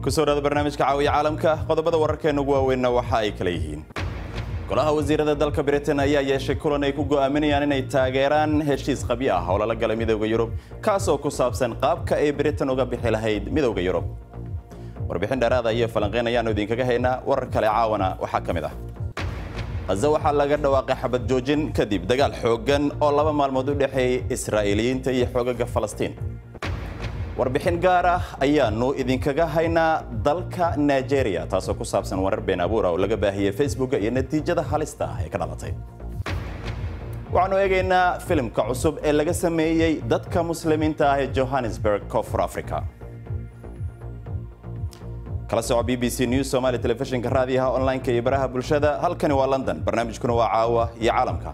kusoo dhaada barnaamijka caawiya caalamka qodobada wararkeena ugu waaweynna waxa ay kala yihiin golaha wasiirada dalka britain ayaa yeeshay kulan ay ku go'aaminayaan inay taageeraan heshiis qabyo ah oo lala galay midowda yurub kaas oo ku saabsan qaabka ay britain uga bixi lahayd midowda yurub warbixin dheeraada iyo falanqeyn ayaanu idinkaga haynaa warar kale caawana waxaa ka mid ah khaza waxaa laga dhawaaqay xabad joojin kadib dagaal xooggan oo laba maalmood u dhexeeyey israa'iiliyiinta iyo xoogaga falastiin warbixin gaar ah ayaanu idinkaga haynaa dalka nigeria taasoo ku saabsan warar been abuura oo laga baahiyey facebooka iyo natiijada halista ah ee ka dhalatay waxaanu eegaynaa filimka cusub ee laga sameeyey dadka muslimiinta ah ee johannesburg koonfur africa kala soco b b c news somali telefishinka raadiyaha online-ka iyo baraha bulshada halkani waa london barnaamijkuna waa caawa iyo caalamka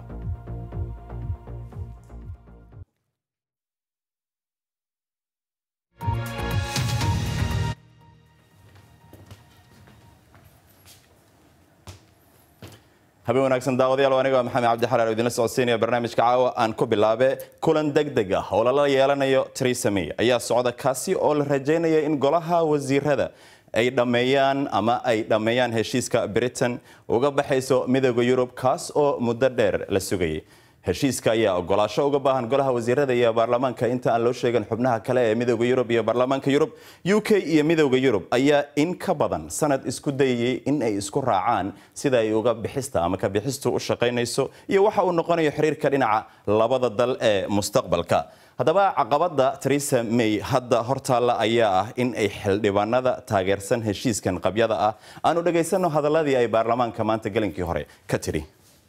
habeen wanaagsan daawadayaal aniga waa maxamed cabdi xalaal oo idinla socodsiinaya barnaamijka caawa aan ku bilaabe kulan degdeg ah oo lala yeelanayo Theresa May ayaa socda kaasi oo la rajaynaya in golaha wasiirada ay dhammeeyaan ama ay dhammeeyaan heshiiska Britain uga baxayso midowda Yurub kaas oo muddo dheer la sugayay heshiiska ayaa ogolaasho uga baahan golaha wasiirada iyo baarlamaanka inta aan loo sheegin xubnaha kale ee midowda Yurub iyo baarlamaanka Yurub UK iyo midowda Yurub ayaa in ka badan sanad isku dayay in ay isku raacaan sida ay uga bixista ama ka bixistu u shaqaynayso iyo waxa uu noqonayo xiriirka dhinaca labada dal ee mustaqbalka haddaba caqabada Theresa May hadda hortaalla ayaa ah in ay xildhibaanada taageersan heshiiskan qabyada ah aanu dhagaysano hadaladii ay baarlamaanka maanta galinkii hore ka tiri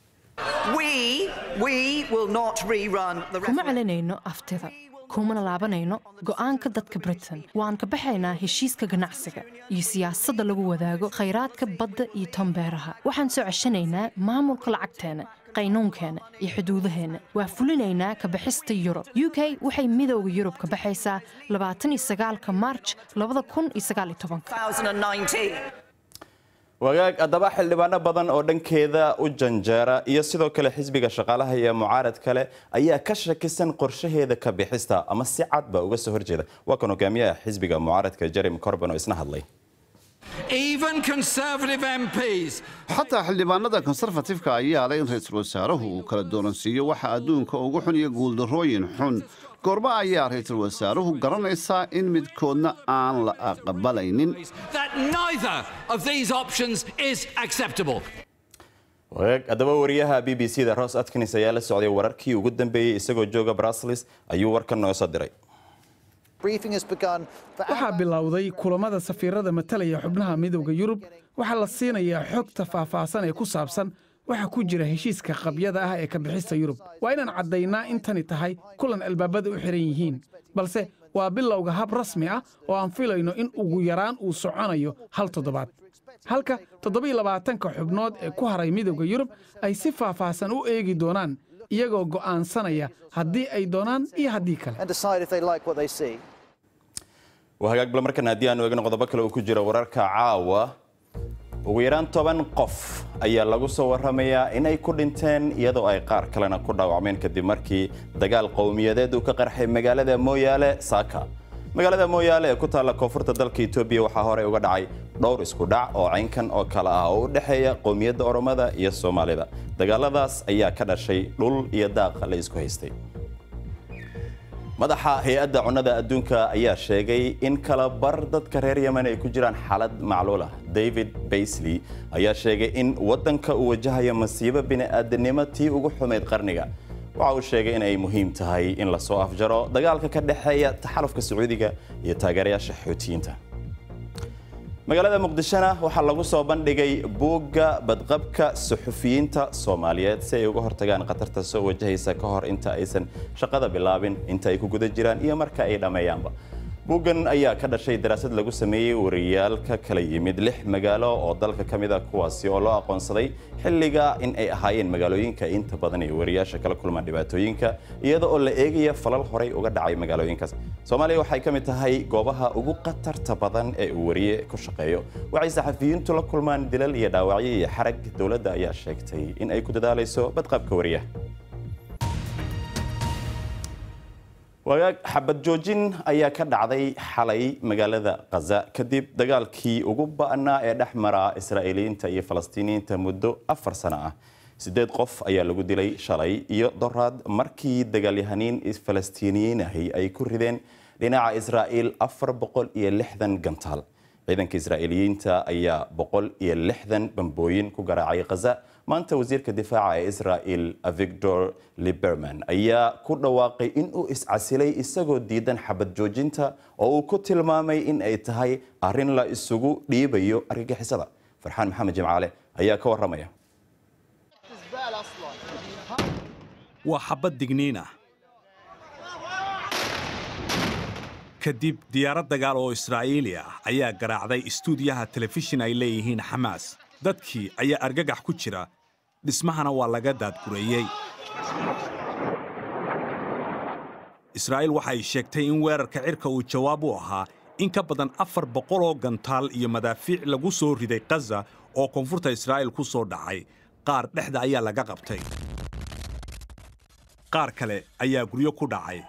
kuma celinayno aftida kumana laabanayno go'aanka dadka britain waan ka baxaynaa heshiiska ganacsiga iyo siyaasadda lagu wadaago khayraadka badda iyo tombeeraha waxaan soo ceshanaynaa maamulka lacagteenna qaynuunkeenna iyo xuduudaheenna waa fulinaynaa ka baxista yurub u k waxay midowda yurub ka baxaysaa labaataniyosagaalka maarj labada kun iyo sagaal iyo tobanka wagaag haddaba xildhibaano badan oo dhankeeda u janjeera iyo sidoo kale xisbiga shaqaalaha iyo mucaarad kale ayaa ka shakisan qorshaheeda ka bixista ama si cadba uga soo horjeeda waa kan hogaamiyaha xisbiga mucaaradka jeremy corban oo isna hadlay xataa xildhibaanada konserfatifka ayaa leh in ra-iisul wasaaruhu uu kala dooransiiyo waxa adduunka ugu xun iyo guuldarrooyin xun goorma ayaa ra-iisul wasaaruhu garanaysaa in midkoodna aan la aqbalaynin wagaag haddaba wariyaha b b c da ros atkins ayaa la socday wararkii ugu dambeeyey isagoo jooga brussels ayuu warkan noo soo diray waxaa bilowday kulamada safiirada matalaya xubnaha midowda yurub waxaa la siinayaa xogta faahfaahsan ee ku saabsan waxa ku jira heshiiska qabyada ah ee ka bixista yurub waa inaan caddaynaa in tani tahay kulan albaabada u xihan yihiin balse waa bilowga hab rasmi ah oo aan filayno in ugu yaraan uu soconayo hal toddobaad halka toddobiyo labaatanka xubnood ee ku haray midowda yurub ay si faahfaahsan u eegi doonaan iyagoo go'aansanaya haddii ay doonaan iyo haddii kale hagaag bal markan haddii aanu eegno qodobo kale uu ku jiro wararka caawa ugu yaraan toban qof ayaa lagu soo warramayaa in ay ku dhinteen iyadoo ay qaar kalena ku dhaawacmeen kadib markii dagaal qowmiyadeed uu ka qarxay magaalada mooyaale saaka magaalada mooyaale ee ku taalla koonfurta dalka etoobiya waxaa horey uga dhacay dhowr isku dhac oo caynkan oo kale ah oo u dhexeeya qowmiyadda oromada iyo soomaalida dagaaladaas ayaa ka dhashay dhul iyo daaqa la isku haystay madaxa hay-adda cunnada adduunka ayaa sheegay in kala bar dadka reer yemen ay ku jiraan xaalad macluul ah david baisley ayaa sheegay in waddanka uu wajahayo masiibo bini'aadanimo tii ugu xumayd qarniga waxa uu sheegay in ay muhiim tahay in lasoo afjaro dagaalka ka dhexeeya taxalufka sacuudiga iyo taageerayaasha xuutiyiinta magaalada muqdishona waxaa lagu soo bandhigay buugga badqabka suxufiyiinta soomaaliyeed si ay uga hortagaan khatarta soo wajahaysa ka hor inta aysan shaqada bilaabin inta ay ku guda jiraan iyo marka ay dhammeeyaanba buuggan ayaa ka dhashay daraasad lagu sameeyey wariyaal ka kala yimid lix magaalo oo dalka ka mid a kuwaasi oo loo aqoonsaday xilliga in ay ahaayeen magaalooyinka inta badan ee wariyaasha kala kulmaan dhibaatooyinka iyada oo la eegaya falal horey uga dhacay magaalooyinkaas soomaaliya waxay ka mid tahay goobaha ugu khatarta badan ee uu wariye ku shaqeeyo waxay saxafiyiintu la kulmaan dilal iyo dhaawacyo iyo xarag dowladda ayaa sheegtay in ay ku dadaalayso badqabka wariyaha wagaag xabad joojin ayaa ka dhacday xalay magaalada khaza kadib dagaalkii ugu ba'naa ee dhex mara israa'iiliyiinta iyo falastiiniyiinta muddo afar sano ah siddeed qof ayaa lagu dilay shalay iyo doraad markii dagaalyahaniin falastiiniyiin ahi ay ku rideen dhinaca israa'iil afar boqol iyo lixdan gantaal ciidanka israa'iiliyiinta ayaa boqol iyo lixdan bambooyin ku garaacay khaza maanta wasiirka difaaca ee israa'il victor liberman ayaa ku dhawaaqay in uu iscasilay isagoo diidan xabad joojinta oo uu ku tilmaamay in ay tahay arrin la isugu dhiibayo argagixisada farxaan maxamed jimcaale ayaa ka waramaya waa xabad digniin ah kadib diyaarad dagaal oo israa'iili ah ayaa garaacday istuudiyaha telefishin ay leeyihiin xamaas dadkii ayaa argagax ku jira dhismahana waa laga daadgureeyey israa'iil waxay sheegtay in weerarka cirka uu jawaab u ahaa in ka badan afar boqol oo gantaal iyo madaafiic lagu soo riday khaza oo koonfurta israa'iil ku soo dhacay qaar dhexda ayaa laga qabtay qaar kale ayaa guryo ku dhacay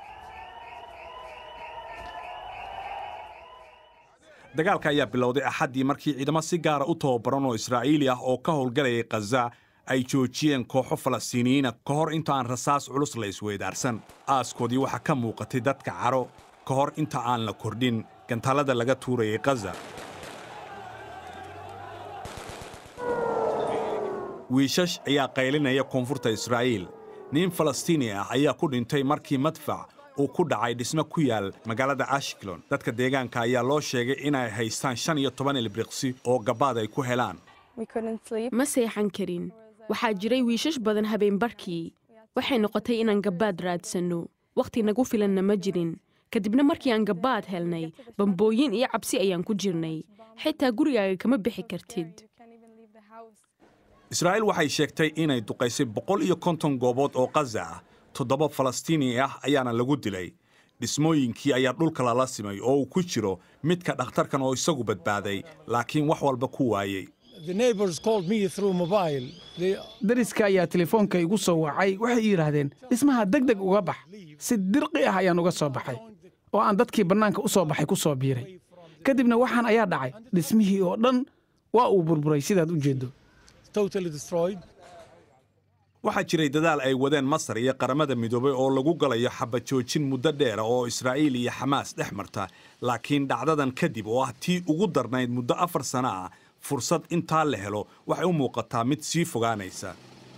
dagaalka ayaa bilowday axaddii markii ciidamo si gaara u tababaran oo israa'iili ah oo ka howlgalayay khaza ay joojiyeen kooxo falastiiniyiina ka hor inta aan rasaas culus la isweydaarsan aaskoodii waxaa ka muuqatay dadka caro ka hor inta aan la kordhin gantaalada laga tuurayay khaza wiishash ayaa qaylinaya koonfurta israa'iil nin falastiini ah ayaa ku dhintay markii madfac uu ku dhacay dhismo ku yaal magaalada ashkelon dadka deegaanka ayaa loo sheegay inay haystaan shan iyo toban ilbriqsi oo gabaad ay ku helaan ma seexan karin waxaa jiray wiishash badan habeenbarhkii waxay noqotay inaan gabaad raadsanno wakhti nagu filanna ma jirin kadibna markii aan gabaad helnay bambooyin iyo cabsi ayaan ku jirnay xitaa gurigaaga kama bixi kartid israa'iil waxay sheegtay inay duqaysay boqol iyo konton goobood oo khaza ah toddoba falastiini ah ayaana lagu dilay dhismooyinkii ayaa dhulka lala simay oo uu ku jiro midka dhakhtarkan oo isagu badbaaday laakiin wax walba ku waayey dariska ayaa telefoonka igu soo wacay waxay yidhaahdeen dhismaha deg deg uga bax si dirqi ah ayaan uga soo baxay oo aan dadkii bannaanka u soo baxay ku soo biiray kadibna waxaan ayaa dhacay dhismihii oo dhan waa uu burburay sidaad u jeeddo waxaa jiray dadaal ay wadeen masar iyo qaramada midoobay oo lagu galayo xabad joojin muddo dheera oo israa'iil iyo xamaas dhex marta laakiin dhacdadan kadib oo ah tii ugu darnayd muddo afar sano ah fursad intaa la helo waxay u muuqataa mid sii fogaanaysa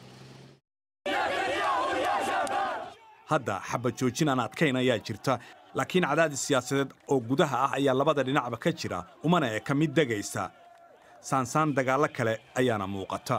hadda xabad joojin aan adkayn ayaa jirta laakiin cadaadis siyaasadeed oo gudaha ah ayaa labada dhinacba ka jira umana eka mid degaysa saansaan dagaallo kale ayaana muuqata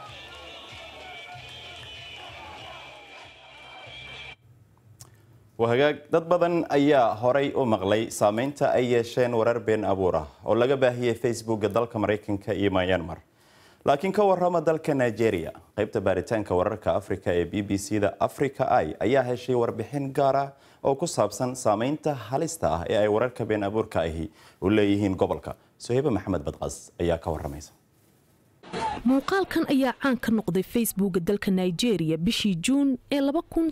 wahagaag dad badan ayaa horay u maqlay saameynta ay yeesheen warar been abuur ah oo laga baahiyey facebooka dalka maraykanka iyo myanmar laakiin ka warrama dalka nigeria qaybta baaritaanka wararka afrika ee b b c da africa i ayaa heshay warbixin gaar ah oo ku saabsan saameynta halista ah ee ay wararka been abuurka ahi u leeyihiin gobolka soheybe maxamed badqas ayaa ka waramaysa muuqaalkan ayaa caan ka noqday facebooka dalka nigeria bishii juun ee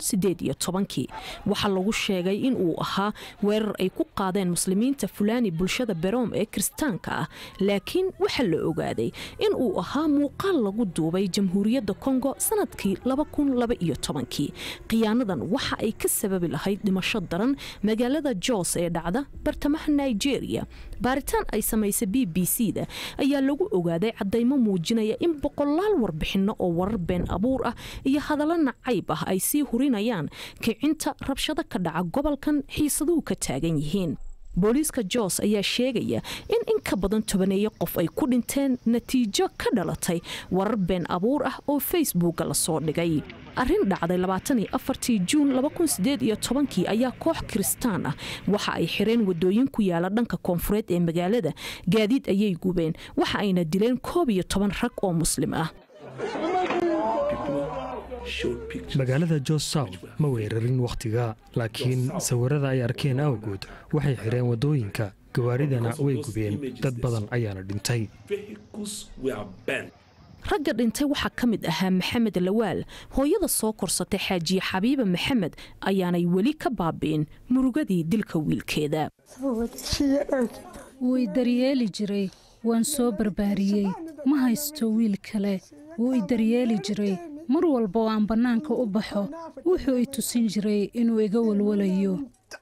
waxaa lagu sheegay in uu ahaa weerar ay ku qaadeen muslimiinta fulaani bulshada beroom ee kiristaanka ah laakiin waxaa la ogaaday in uu ahaa muuqaal lagu duubay jamhuuriyadda kongo sanadkii khiyaanadan waxa ay ka sababi lahayd dhimasho daran magaalada jos ee dhacda bartamaha nigeria baaritaan ay samaysay b b c da ayaa lagu ogaaday cadaymo muujinaya in boqolaal warbixinno oo warar been abuur ah iyo hadallo nacayb ah ay sii hurinayaan kicinta rabshado ka dhaca gobolkan xiisaduhu ka taagan yihiin booliiska jos ayaa sheegaya in in ka badan tobaneeyo qof ay ku dhinteen natiijo ka dhalatay warar been abuur ah oo facebooka lasoo dhigay arrin dhacday juun ayaa koox kiristaan ah waxa ay xireen wadooyin ku yaala dhanka koonfureed ee magaalada gaadiid ayay gubeen waxa ayna dileen koob iyo toban rag oo muslim ah magaalada jos south ma weerarin wakhtiga laakiin sawirada ay arkeen awgood waxay xidheen waddooyinka gawaaridana way gubeen dad badan ayaana dhintay ragga dhintay waxaa ka mid ahaa maxamed lawaal hooyada soo korsatay xaajiye xabiiba maxamed ayaanay weli ka baabi'in murugadii dilka wiilkeeda wuu i daryeeli jiray waan soo barbaariyey ma haysto wiil kale wuu i daryeeli jiray mar walba oo aan bannaanka u baxo wuxuu i tusin jiray inuu iga walwalayo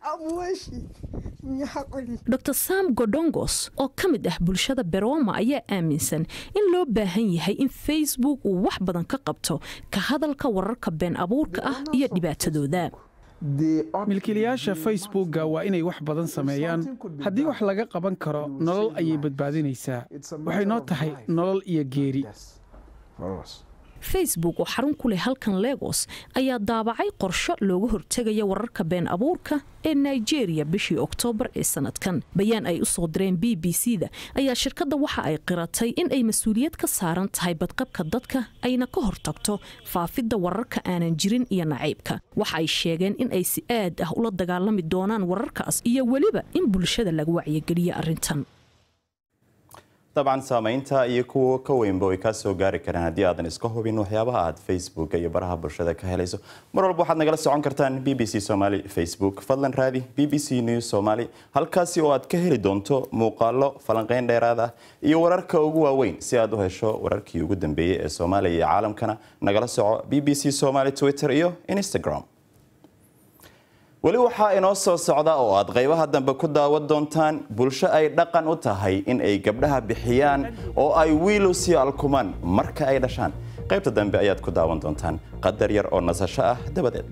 dor sam godongos oo ka mid ah bulshada beroma ayaa aaminsan in loo baahan yahay in facebook uu wax badan ka qabto ka hadalka wararka been abuurka ah iyo dhibaatadooda milkiilayaasha facebookga waa inay wax badan sameeyaan haddii wax laga qaban karo nolol ayay badbaadinaysaa waxay noo tahay nolol iyo geeri facebook oo xarun ku leh halkan legos ayaa daabacay qorsho looga hortegaya wararka been abuurka ee nigeria bishii oktoobar ee sanadkan bayaan ay u soo direen b b c da ayaa shirkadda waxa ay qiratay in ay mas-uuliyad ka saaran tahay badqabka dadka ayna ka hortagto faafidda wararka aanan jirin iyo nacaybka waxa ay sheegeen in ay si aad ah ula dagaalami doonaan wararkaas iyo weliba in bulshada laga wacyigeliyo arrintan dabcan saamaynta iyo kuwa ka weynba way kaa soo gaari karaan haddii aadan iska hubin waxyaabaha aad facebook iyo baraha bulshada ka helayso mar walba waxaad nagala socon kartaan b b c somaly facebook fadlan raadi b b c news somaly halkaasi oo aad ka heli doonto muuqaalo falanqeyn dheeraad ah iyo wararka ugu waaweyn si aad u hesho wararkii ugu dambeeyey ee soomaaliya iyo caalamkana nagala soco b b c somaly twitter iyo instagram weli waxaa inoo soo socda oo aad qaybaha dambe ku daawan doontaan bulsho ay dhaqan u tahay in ay gabdhaha bixiyaan oo ay wiilu sii alkumaan marka ay dhashaan qaybta dambe ayaad ku daawan doontaan qadar yar oo nasasho ah dabadeed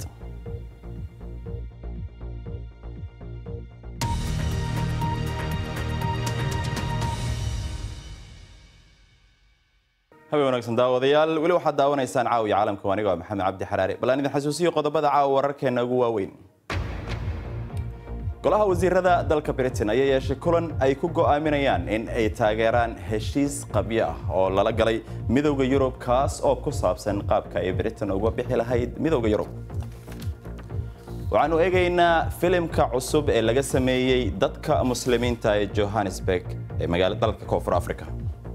habeen wanaagsan daawadayaal weli waxaad daawanaysaan caawiya caalamka aniga waa maxamed cabdi xaraare bal aan idin xasuusiyo qodobada caawa wararkeena ugu waaweyn golaha wasiirada dalka britain ayaa yeeshay kulan ay ku go'aaminayaan in ay taageeraan heshiis qabyo ah oo lala galay midowda yurub kaas oo ku saabsan qaabka ay britain uga bixi lahayd midowda yurub waxaanu eegaynaa filimka cusub ee laga sameeyey dadka muslimiinta ee johannesburg ee magaalada dalka koonfur africa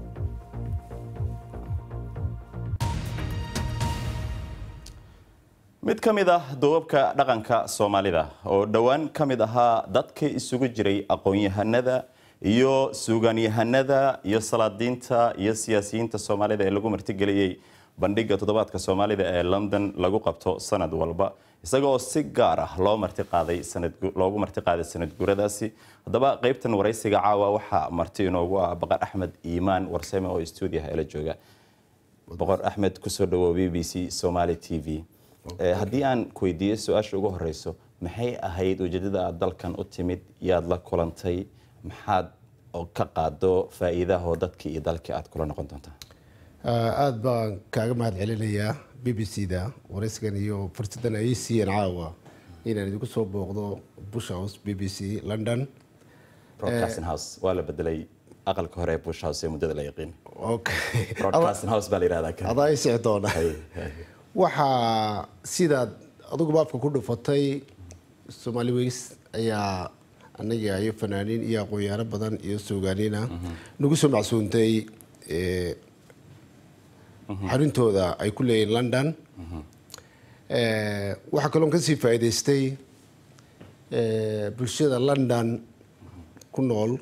mid ka mid ah duubabka dhaqanka soomaalida oo dhowaan ka mid ahaa dadka isugu jiray aqoon-yahanada iyo suugaanyahanada iyo salaadiinta iyo siyaasiyiinta soomaalida ee lagu martigeliyey bandhiga toddobaadka soomaalida ee london lagu qabto sanad walba isagoo si gaar ah loo martiqaaday loogu martiqaaday sanad guuradaasi haddaba qaybtan waraysiga caawa waxaa marti inoogu ah boqor axmed iimaan warsame oo stuudiyaha ela jooga boqor axmed kusoo dhawow b b c somaali t v haddii aan ku weydiiyo su-aasha ugu horeyso maxay ahayd ujeedada aad dalkan u timid yaad la kulantay maxaad ka qaado faa'iidahoo dadkii iyo dalkii aad kula noqon doontaa aada baan kaaga mahad celinayaa b b c da waraysigan iyo fursadan ay siiyeen caawa inaan idinku soo booqdo bush house b b c london broadcasting house waa la bedelay aqalka hore ee bush house ee muddada la yaqiin okay broadcasting house baa la yihahdaa adaa i sixi doona waxaa sidaad aduguba afka ku dhufatay somaali weys ayaa anaga iyo fanaaniin iyo aqoonyaano badan iyo suugaaniina nagu soo macsuuntay xarintooda ay ku leeyihin london waxaa kaloon kasii faa'iidaystay bulshada london ku nool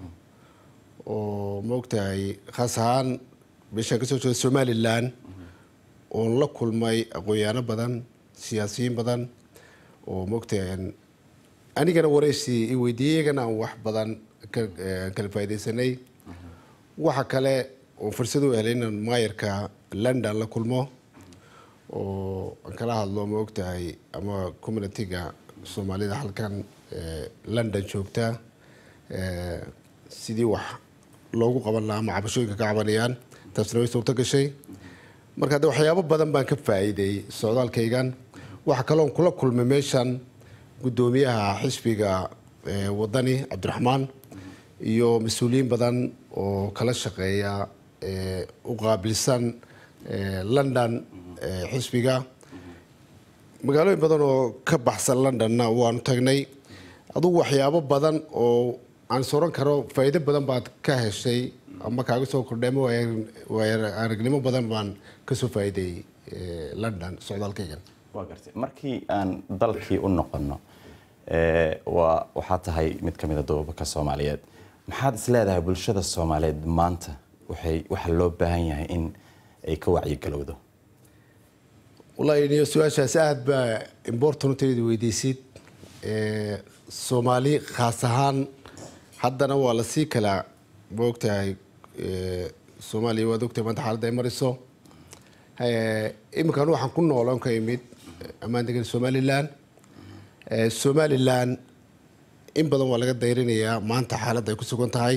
oo maogtahay khaas ahaan meeshaan kasoo jeeda somalilan oon la kulmay aqoonyaano badan siyaasiyiin badan oo maogtahay anigana waraysi i weydiiyey iyagana aan wax badan kala faaidaysanay waxa kale oo fursad u helay inaan maayarka london la kulmo oo aan kala hadlo ma ogtahay ama communitiga soomaalida halkan london joogta sidii wax loogu qaban lahaa ama cabashooyinka ka cabanayaan taasna way suurto gashay marka hadde waxyaabo badan baan ka faa'iiday socdaalkaygan waxaa kaloon kula kulmay meeshan guddoomiyaha xisbiga wadani cabdiraxmaan iyo mas-uuliyiin badan oo kala shaqeeya u qaabilsan london xisbiga magaalooyin badan oo ka baxsan londonna waanu tagnay adugu waxyaabo badan oo aan soran karo faa'iido badan baad ka heshay ama kaaga soo kordhay ama waaya aragnimo badan baan kasoo faa'iideeyey london socdaalkaygan waa gartay markii aan dalkii u noqonno waa waxaa tahay mid ka mida duubabka soomaaliyeed maxaad is leedahay bulshada soomaaliyeed maanta waxay waxaa loo baahan yahay in ay ka wacyigalowdo wallaahi niyo su-aashaas aada baa importantayda weydeysid soomaali khaas ahaan haddana waa lasii kala ma ogtahay soomaaliya waad ogtahay maanta xaaladda ay mariso iminkan waxaan ku nooloon ka imid ammaan degan somalilan somalilan in badan waa laga dayrinayaa maanta xaaladda ay ku sugan tahay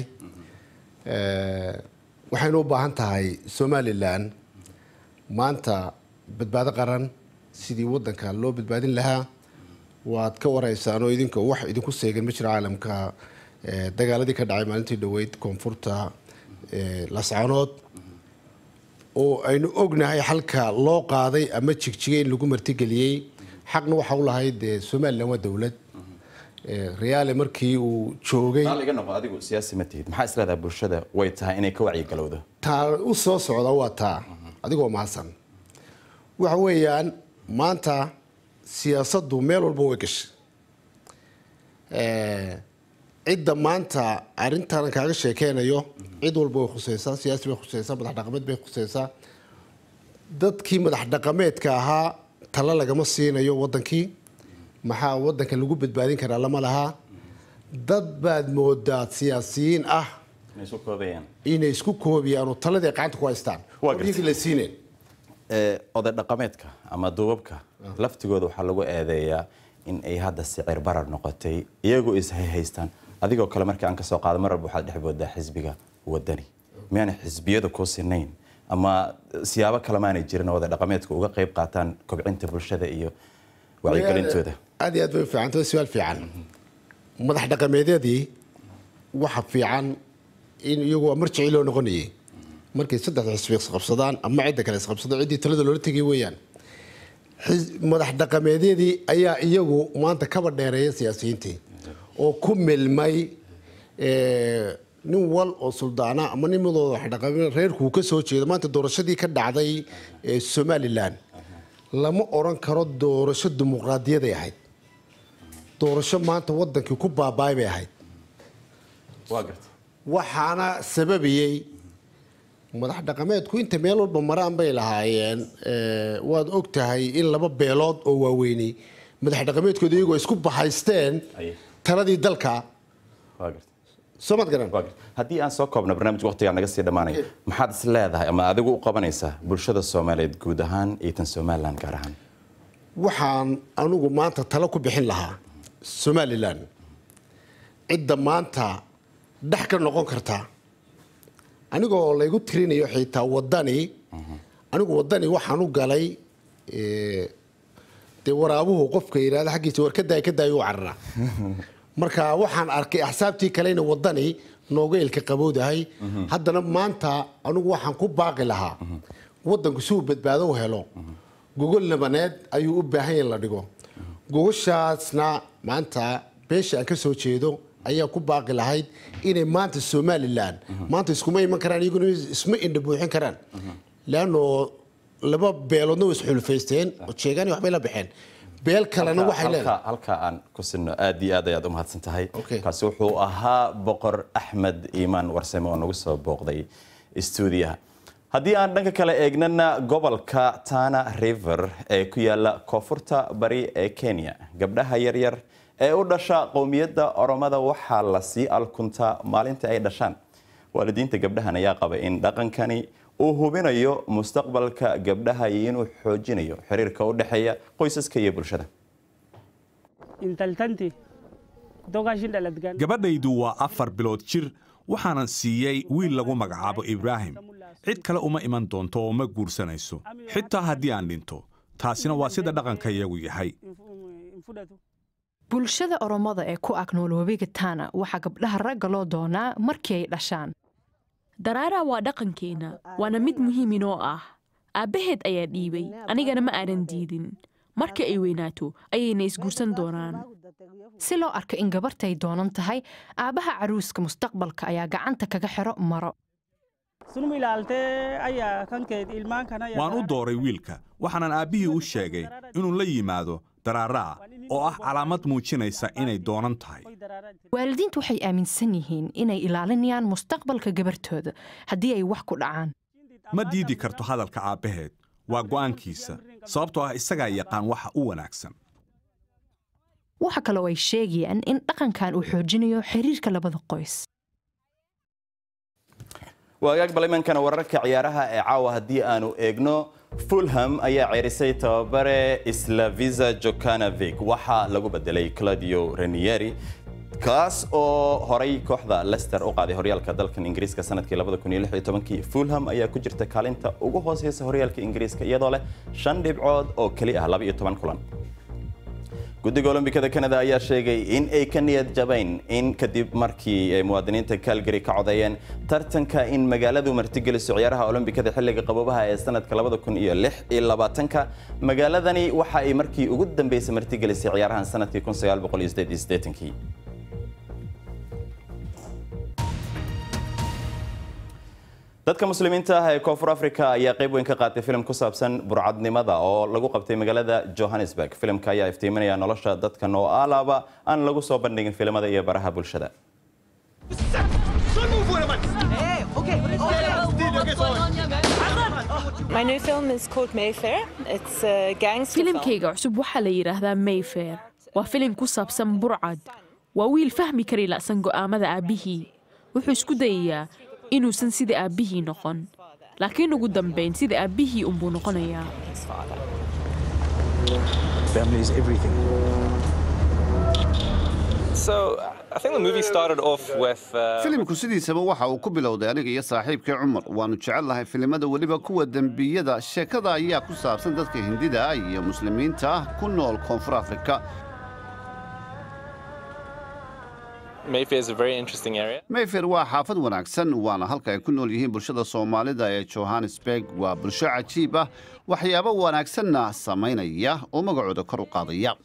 waxaynu u baahan tahay somalilan maanta badbaado qaran sidii waddanka loo badbaadin lahaa waad ka waraysaan oo idinka wax idinku seegan ma jiro caalamka dagaaladii ka dhacay maalintii dhoweyd koonfurta lascanood oo aynu ognahay xalka loo qaaday ama jigjigay in lagu martigeliyey xaqna waxa u lahayd dee somalilan waa dowlad reaale markii uu joogay iga noqo adigu siyaasi ma tihid maxaa isleedahay bulshada way tahay inay ka wacyigalowdo taa u soo socda waa taa adigoo mahadsan waxa weeyaan maanta siyaasaddu meel walba way gashay cidda maanta arrintan kaaga sheekeynayo cid walba way khuseysaa siyaasi bay khuseysaa madax dhaqameed bay khuseysaa dadkii madax dhaqameedka ahaa talo lagama siinayo wadankii maxaa wadanka lagu badbaadin karaa lama lahaa dad baad moodaa siyaasiyiin ah inay isu koobayaan inay isku koobiyaan oo taladii ay gacanta ku haystaan Waa oo iyagii la siineen Ee, oday dhaqameedka ama duubabka laftigooda waxaa lagu eedeeyaa in ay hadda sicir barar noqotay iyagoo is haystaan adigoo kale markii aan kasoo qaado mar walba waxaad dhex boodaa xisbiga wadani miyaanay xisbiyada kuu sinayn ama siyaabo kale maanay jirin oo oday dhaqameedka uga qayb qaataan kobcinta bulshada iyo wacyigelintooda aad iyo aad bay u fiican tahay su-aal fiican madax dhaqameedyadii waxa fiican in iyagu waa marjicii loo noqonayay markay saddex xisbi isqabsadaan ama cidda kale isqabsado ciddii talada loola tegay weeyaan Xis- madax dhaqameedyadii ayaa iyagu maanta kaba dheereeya siyaasiyiintii oo ku milmay eh, nin wal oo suldaana ama nin midooda wax dhaqame reerkuu ka soo jeedo maanta doorashadii ka dhacday eh, somalilan lama oran karo doorasho dimuqraadiyaday ahayd doorasho maanta wadankii ku baabaay bay ahayd waa garta waxaana sababayey madax dhaqameedku inta meel walba maraan bay lahaayeen eh, waad og tahay in laba beelood oo waaweynay madax dhaqameedkooda iyagoo isku bahaysteen Aye. taladii dalka waa garta soo maad garan waa garta haddii aan soo koobno barnaamijka waqtigaa naga sii dhammaanaya maxaad is leedahay ama adigu u qabanaysaa bulshada soomaaliyeed guud ahaan iyo tan somalilan gaar ahaan waxaan anugu maanta talo ku bixin lahaa somalilan cidda maanta dhex ka noqon karta anigoo laygu tirinayo xitaa wadani anigu wadani waxaan u galay eh, dee waraabuhu qofka yidhahda xaggiisa war ka daay ka daay u carara marka waxaan arkay axsaabtii kalena wadani nooga ilka qabowdahay haddana maanta anigu waxaan ku baaqi lahaa wadanku si uu badbaado u helo gogol nabaneed ayuu u baahan yahay in la dhigo gogoshaasna maanta beesha aan ka soo jeedo ayaa ku baaqi lahayd inay maanta somalilan maanta iskuma iman karaan iyaguna isma indha buuxin karaan leanno laba beeloodna way isxulfaysteen oo jeegaani waxbay la baxeen beel kalena waxay leedahay halka halka aan ku sinno aad iyo aad ayaad u mahadsan tahay Okay. kaasi wuxuu ahaa boqor axmed iimaan warsame oo nagu soo booqday stuudiyaha haddii aan dhanka kale eegnana gobolka tana river ee ku yaala koonfurta bari ee kenya gabdhaha yaryar ee u dhasha qowmiyadda oromada waxaa la sii alkuntaa maalinta ay dhashaan waalidiinta gabdhahan ayaa qaba in dhaqankani uu hubinayo mustaqbalka gabdhaha iyo inuu xoojinayo xiriirka u dhexeeya qoysaska iyo bulshada intaltanti kutoka dhaladgan gabadhaydu waa afar bilood jir waxaanan siiyey wiil lagu magacaabo ibraahim cid kale uma iman doonto oo ma guursanayso xitaa haddii aan dhinto taasina waa sida dhaqanka iyagu yahay infudhatu bulshada oromada ee ku ag nool webiga tana waxaa gabdhaha ragga loo doonaa markii ay dhashaan daraara waa dhaqankeenna waana mid muhiim inoo ah aabbaheed ayaa dhiibay anigana ma aanan diidin markii ay weynaato ayayna isguursan doonaan si loo arko in gabartay doonan tahay aabbaha caruuska mustaqbalka ayaa gacanta kaga xiro maro sunuma ilaaltee ayaa kankeed ilmaan kana waan u dooray wiilka waxaanan aabbihii u sheegay inuu la yimaado daraaraa oo ah calaamad muujinaysa inay doonan tahay waalidiintu waxay aaminsan yihiin inay ilaalinayaan mustaqbalka gabartooda haddii ay wax ku dhacaan ma diidi karto hadalka aabbaheed waa go'aankiisa sababtoo ah isagaa yaqaan waxa u wanaagsan waxa kaloo ay sheegayaan in dhaqankan uu xoojinayo xiriirka labada qoys waagaag balimankana wararka ciyaaraha ee caawa haddii aanu eegno fulham ayaa ceerisay tababare slavisa jokanovic waxaa lagu bedelay claudio ranieri kaas oo horay kooxda lester u qaaday horyaalka dalkan ingiriiska sanadkii fulham ayaa ku jirta kaalinta ugu hooseysa horyaalka ingiriiska iyadoo leh shan dhibcood oo keli ah kulan guddiga olombikada kanada ayaa sheegay in ay ka niyad jabayn in kadib markii ay muwaadiniinta calgary ka codeeyeen tartanka in magaaladu martigeliso ciyaaraha olombikada xilliga qaboobaha ee sanadka ka magaaladani waxa ay markii ugu dambeysay martigelisay ciyaarahan sanadkii kii dadka muslimiinta ah ee koonfur africa ayaa qayb weyn ka qaatay filim ku saabsan burcadnimada oo lagu qabtay magaalada johannesburg filimka ayaa iftiiminaya nolosha dadka noo alaaba aan lagu soo bandhigin filimada iyo baraha bulshada filimkayga cusub waxaa la yidhaahdaa mayfair waa filim ku saabsan burcad waa wiil fahmi kari la'san go'aamada aabbihii wuxuu isku dayayaa inuusan sida aabbihii noqon laakiin ugu dambayn sida aabbihii unbuu noqonayaa filimku sidiisaba waxa uu ku bilowday aniga iyo saaxiibkii cumar waannu jecel lahay filimada weliba kuwa dembiyada sheekada ayaa ku saabsan dadka hindida ah iyo muslimiinta ah ku nool koonfur afrika mayfair waa xaafad wanaagsan waana halka ay ku nool yihiin bulshada soomaalida ee johannesburg waa bulsho cajiib ah waxyaabo wanaagsanna samaynaya oo magacooda kor u qaadaya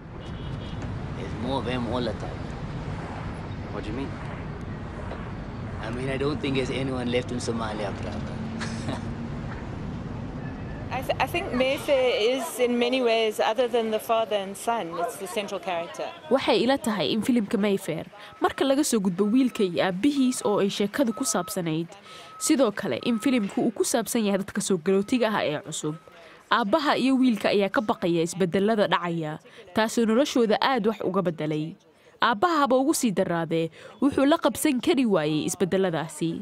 waxay ila tahay in filimka mayfair marka laga soo gudbo wiilka iyo aabbihiis oo ay sheekadu ku saabsanayd sidoo kale in filimku uu ku saabsan yahay dadka soo galootiga ah ee cusub aabbaha iyo wiilka ayaa ka baqaya isbedelada dhacaya taasoo noloshooda aad wax uga beddelay aabbaha haba ugu sii daraadee wuxuu la qabsan kari waayey isbedeladaasi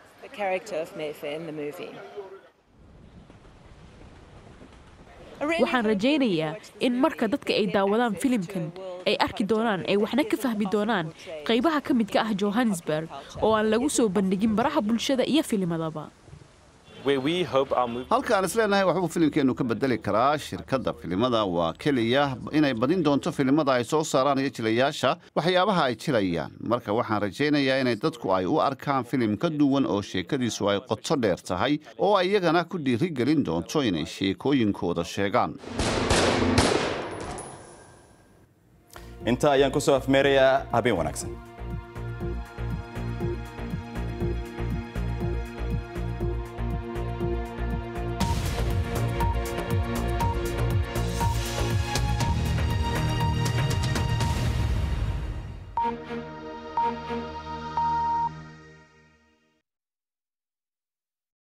waxaan rajaynayaa in marka dadka ay daawadaan filimkan ay arki doonaan ay waxna ka fahmi doonaan qaybaha ka midka ah johannesburg oo aan lagu soo bandhigin baraha bulshada iyo filimadaba halkaan isleenahay waxbuu filimkeennu ka bedeli karaa shirkadda filimada waa keliya inay badin doonto filimada ay soo saaraan iyo jilayaasha waxyaabaha ay jilayaan marka waxaan rajaynayaa inay dadku ay u arkaan filim ka duwan oo sheekadiisu ay qoto dheer tahay oo ay iyagana ku dhiirigelin doonto inay sheekooyinkooda sheegaan inta ayaan ku soo afmeerayaa habeen wanaagsan